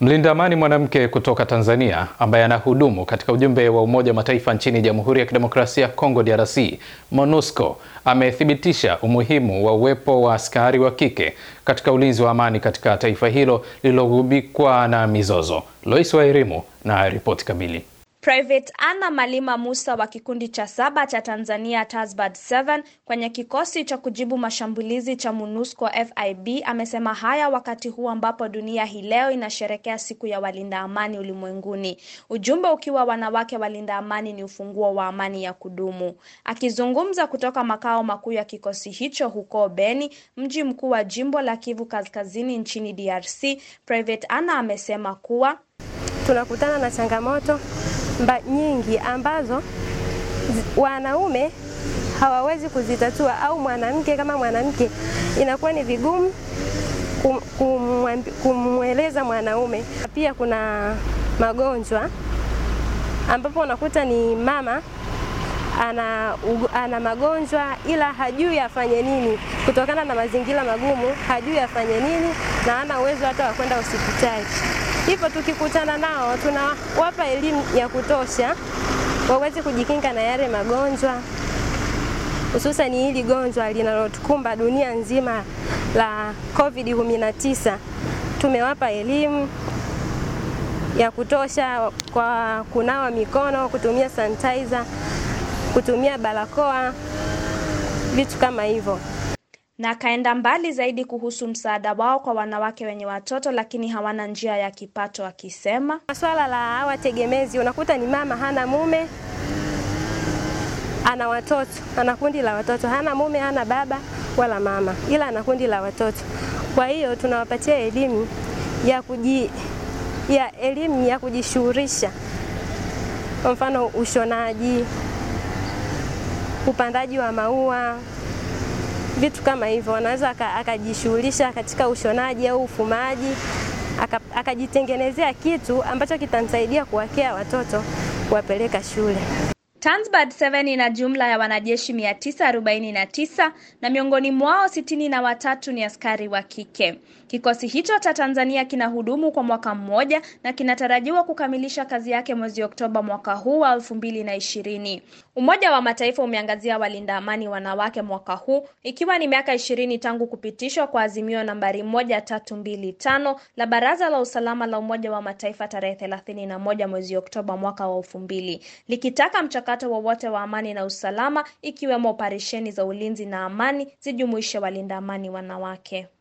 Mlinda amani mwanamke kutoka Tanzania ambaye anahudumu katika ujumbe wa Umoja wa Mataifa nchini Jamhuri ya Kidemokrasia ya Kongo DRC, MONUSCO, amethibitisha umuhimu wa uwepo wa askari wa kike katika ulinzi wa amani katika taifa hilo lililogubikwa na mizozo. Lois Wairimu na ripoti kamili. Private Anna Malima Musa wa kikundi cha saba cha Tanzania Tasbad 7 kwenye kikosi cha kujibu mashambulizi cha MONUSCO FIB amesema haya wakati huu ambapo dunia hii leo inasherekea siku ya walinda amani ulimwenguni. Ujumbe ukiwa wanawake walinda amani ni ufunguo wa amani ya kudumu. Akizungumza kutoka makao makuu ya kikosi hicho huko Beni, mji mkuu wa jimbo la Kivu Kaskazini nchini DRC, Private Anna amesema kuwa tunakutana na changamoto mba nyingi ambazo wanaume hawawezi kuzitatua, au mwanamke kama mwanamke inakuwa ni vigumu kumweleza mwanaume. Pia kuna magonjwa ambapo unakuta ni mama ana, ana magonjwa ila hajui afanye nini kutokana na mazingira magumu, hajui afanye nini na hana uwezo hata wa kwenda hospitali. Hivyo tukikutana nao tunawapa elimu ya kutosha waweze kujikinga na yale magonjwa, hususan hili gonjwa linalotukumba dunia nzima la COVID 19. Tumewapa elimu ya kutosha kwa kunawa mikono, kutumia sanitizer, kutumia barakoa, vitu kama hivyo na akaenda mbali zaidi kuhusu msaada wao kwa wanawake wenye watoto lakini hawana njia ya kipato, akisema swala la hawa tegemezi, unakuta ni mama hana mume, ana watoto, ana kundi la watoto, hana mume, hana baba wala mama, ila ana kundi la watoto. Kwa hiyo tunawapatia elimu ya kuji, ya elimu ya kujishughulisha, kwa mfano ushonaji, upandaji wa maua vitu kama hivyo, anaweza akajishughulisha katika ushonaji au ufumaji, akajitengenezea kitu ambacho kitamsaidia kuwakea watoto kuwapeleka shule. Tanzbad 7 ina jumla ya wanajeshi 949 na miongoni mwao sitini na watatu ni askari wa kike. Kikosi hicho cha Tanzania kinahudumu kwa mwaka mmoja na kinatarajiwa kukamilisha kazi yake mwezi Oktoba mwaka huu wa 2020. Umoja wa Mataifa umeangazia walinda amani wanawake mwaka huu ikiwa ni miaka ishirini tangu kupitishwa kwa azimio nambari 1325 la Baraza la Usalama la Umoja wa Mataifa tarehe 31 mwezi Oktoba mwaka wa 2000 likitaka mchakato wowote wa, wa amani na usalama ikiwemo operesheni za ulinzi na amani zijumuishe walinda amani wanawake.